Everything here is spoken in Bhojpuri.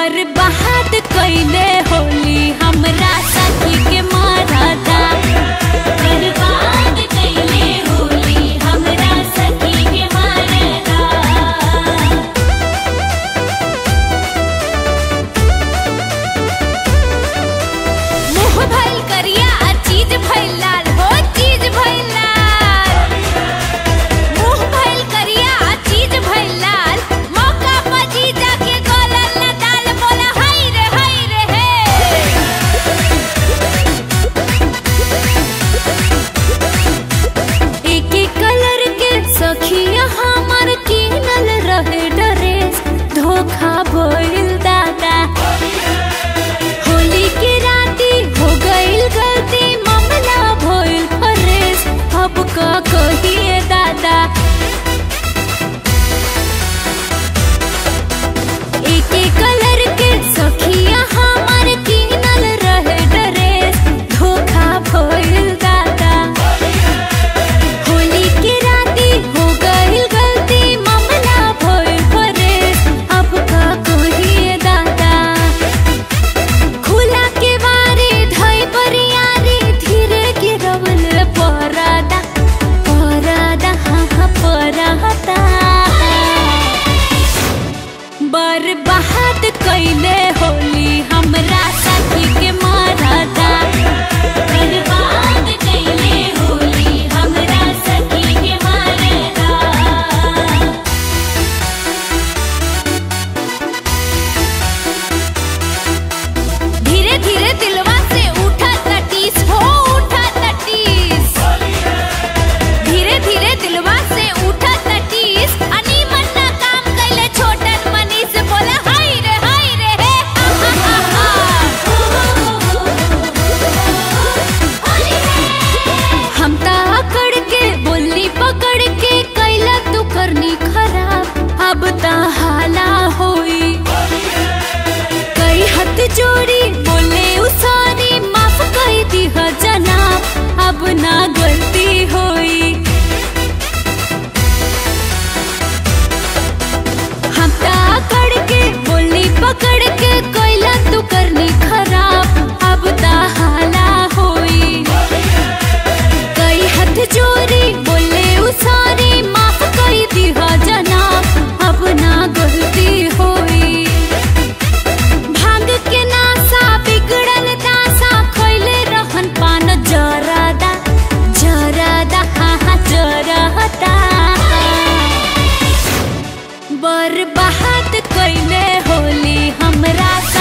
बर्बाद कैले होली हमरा सखी के मारता बर्बाद कैले होली हमरा सखी के मारता मुँह भइल करिया आ चीज भइल लाल हो चीज भइल लाल मुँह भइल करिया आ चीज भइल लाल मौका पर जीजा के गलल न दाल बोला हाय रे हाय रे हे एक एक कलर के सखिया हमर किनल रहे ड्रेस धोखा भइल दादा होली के राती हो गइल गलती मामला भइल फरेस अब का कहिए दादा एक एक कलर के सखिया हमर किनल रहे ड्रेस धोखा भइल दादा होली के राती हो गइल गलती मामला भइल फरेस अब का कहिए दादा खुला के बारे धई बरियारी धीरे गिरवल परदा परदा हाँ हाँ परदा बर्बाद कैले होली हमरा सखी के मारता बर्बाद कैले होली हमरा सखी के मारता धीरे धीरे दिलवा से उठा तटीस हो उठा तटीस धीरे धीरे दिलवा से उठा तटीस अनि मन्ना काम कैले छोटन मनीष बोला हाय रे हाय रे हे हा हा हा हा हम ता अकड़ के बोली पकड़ के कैला तू करनी खराब अब ता हाला होई कई हाथ जोड़ी बोले उसारी माफ कर दी ह जनाब अब ना गलती होई हम ता अकड़ के बोली पकड़ के कोयला तू करनी खराब अब ता हाला होई कई हाथ जोड़ी बोले उसारी माफ कर दी ह जनाब अब ना गलती होई भांग के नासा बिगड़ल दासा खैले रहन पान जरादा जरादा हाँ हाँ जरादा बर्बाद कैले होली हमरा